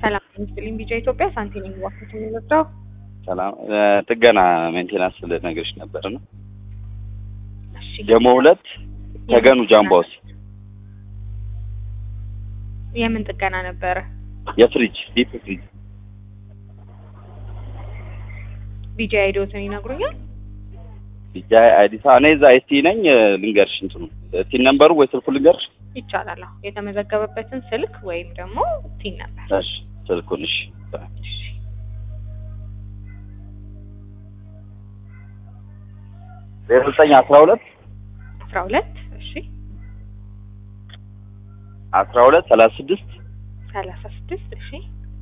ሰላም ምስልኝ ቢጃ ኢትዮጵያ ሳንቲም የሚዋክት የምንወስደው ሰላም ጥገና ሜንቴናንስ ልነግርሽ ነበር ነው እሺ ደግሞ ሁለት ተገኑ ጃምባውስ የምን ጥገና ነበረ? የፍሪጅ ዲፕ ፍሪጅ ቢጃ አይዲዎትን ይነግሩኛል? ቢጃ አዲስ እኔ እዛ ኤስቲ ነኝ ልንገርሽ እንትኑ ቲን ነምበሩ ወይ ስልኩ ልንገርሽ ይቻላል። አዎ የተመዘገበበትን ስልክ ወይም ደግሞ ቲን ነበር። እሺ ስልኩን እሺ እሺ ዜሮ ዘጠኝ አስራ ሁለት አስራ ሁለት እሺ አስራ ሁለት ሰላሳ ስድስት ሰላሳ ስድስት እሺ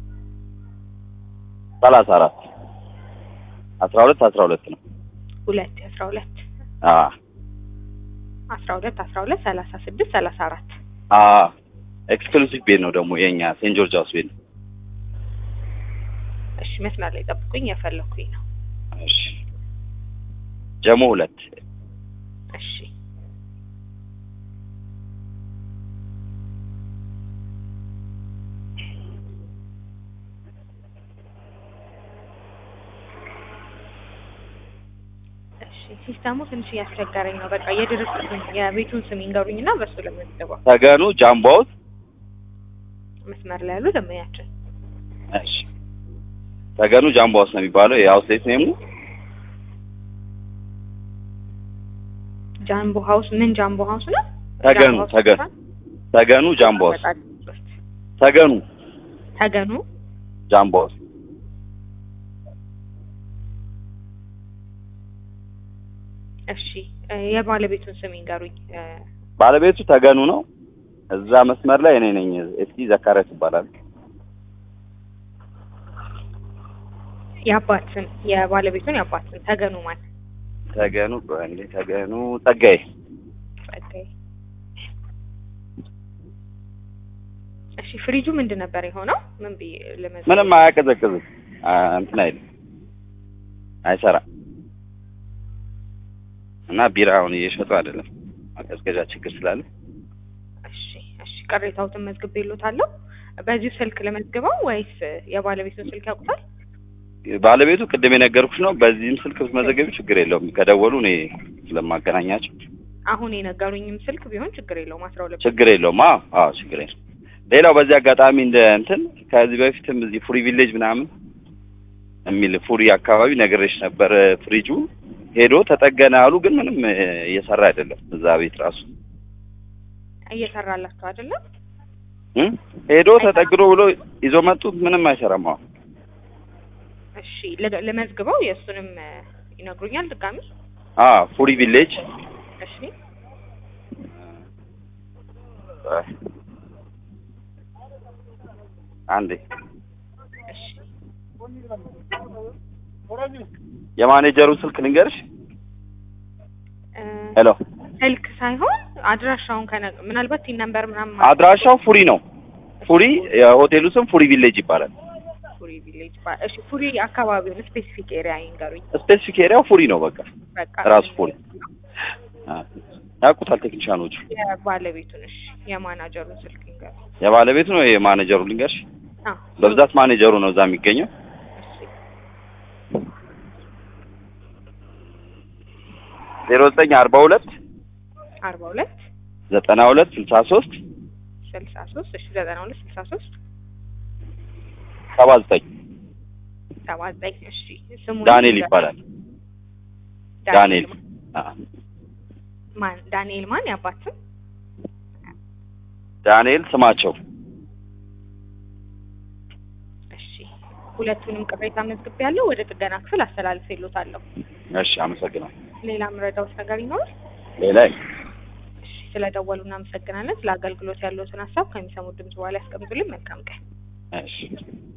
ሰላሳ አራት አስራ ሁለት አስራ ሁለት ነው ሁለት አስራ ሁለት አ አስራ ሁለት አስራ ሁለት ሰላሳ ስድስት ሰላሳ አራት አ ኤክስክሉሲቭ ቤት ነው ደግሞ የኛ ሴንት ጆርጅ ሃውስ ቤት ነው እሺ መስመር ላይ ጠብቁኝ፣ የፈለኩኝ ነው። እሺ ጀሞ ሁለት እሺ እሺ ሲስተሙ ትንሽ እያስቸገረኝ ነው። በቃ የድርጅቱን የቤቱን ስም ይንገሩኝና በሱ ለምንገባው ተገኑ ጃምባውስ መስመር ላይ ያሉ ደንበኛችን እሺ ተገኑ ጃምባውስ ነው የሚባለው የአውትሌት ኔሙ ጃምቦ ሀውስ ምን ጃምቦ ሀውስ ነው? ተገኑ ጃምቦ ሀውስ ተገኑ ይባላል? ተገኑ ጃምባውስ በጣም ሶስት ተገኑ ተገኑ ጃምባውስ እሺ እ የባለቤቱን ስም ይንገሩኝ። እ ባለቤቱ ተገኑ ነው። እዛ መስመር ላይ እኔ ነኝ። እስኪ ዘካሪያስ ይባላል። የአባት ስም የባለቤቱን የአባት ስም ተገኑ ማለት ተገኑ እንዴ ተገኑ ጸጋዬ ጸጋዬ። እሺ ፍሪጁ ምንድን ነበር የሆነው? ምን ብዬ ለመዝገብ ምንም አያቀዘቅዝም። አ እንትን አይልም፣ አይሰራም። እና ቢራውን እየሸጡ አይደለም፣ ማቀዝቀዣ ችግር ስላለ እሺ እሺ ቅሬታዎትን መዝግቤልዎታለሁ። በዚሁ ስልክ ለመዝግበው ወይስ የባለቤቱን ስልክ ያውቁታል? ባለቤቱ ቅድም የነገርኩሽ ነው። በዚህም ስልክ ብትመዘገቢ ችግር የለውም። ከደወሉ እኔ ስለማገናኛቸው አሁን የነገሩኝም ስልክ ቢሆን ችግር የለውም። አስራ ሁለት ችግር የለውም። አዎ አዎ ችግር የለውም። ሌላው በዚህ አጋጣሚ እንደ እንትን ከዚህ በፊትም እዚህ ፉሪ ቪሌጅ ምናምን የሚል ፉሪ አካባቢ ነግሬሽ ነበር። ፍሪጁ ሄዶ ተጠገነ አሉ፣ ግን ምንም እ, እየሰራ አይደለም። እዛ ቤት ራሱ እየሰራላችሁ አይደለም? እ? ሄዶ ተጠግኖ ብሎ ይዞ መጡት፣ ምንም አይሰራም። አሁን እሺ ለ- ለመዝግበው የእሱንም እ, ይነግሩኛል ድጋሚ። አ ፉሪ ቪሌጅ እሺ አንዴ እሺ የማኔጀሩን ስልክ ልንገርሽ። እ፣ ሄሎ ስልክ ሳይሆን አድራሻውን ከነ ምናልባት ቲን ነምበር ምናምን አድራሻው ፉሪ ነው። ፉሪ የሆቴሉ ስም ፉሪ ቪሌጅ ይባላል። ፉሪ ቪሌጅ ባ- እሺ ፉሪ አካባቢውን ስፔሲፊክ ኤሪያ ይንገሩኝ። ስፔሲፊክ ኤሪያው ፉሪ ነው። በቃ በቃ ራሱ ፉሪ አ፣ ያውቁታል ቴክኒሻኖቹ። የባለቤቱን እሺ የማናጀሩን ስልክ ይንገሩኝ። የባለቤቱ ነው የማኔጀሩ ልንገርሽ። አ በብዛት ማኔጀሩ ነው እዛ የሚገኘው። እሺ ዜሮ ዘጠኝ አርባ ሁለት አርባ ሁለት ዘጠና ሁለት ስልሳ ሶስት ስልሳ ሶስት እሺ ዘጠና ሁለት ስልሳ ሶስት ሰባ ዘጠኝ ሰባ ዘጠኝ እሺ ስሙ ዳንኤል ይባላል። ዳንኤል አ፣ ማን ዳንኤል ማን ያባት ስም ዳንኤል ስማቸው እሺ ሁለቱንም ቅሬታ መዝግቤ ያለው ወደ ጥገና ክፍል አስተላልፌልዎታለሁ እሺ፣ አመሰግናለሁ። ሌላ ምረዳውት ነገር ይኖራል ሌላ እሺ ስለደወሉ እናመሰግናለን ስለ አገልግሎት ያለዎትን ሀሳብ ከሚሰሙት ድምጽ በኋላ ያስቀምጡልን መልካም ቀን እሺ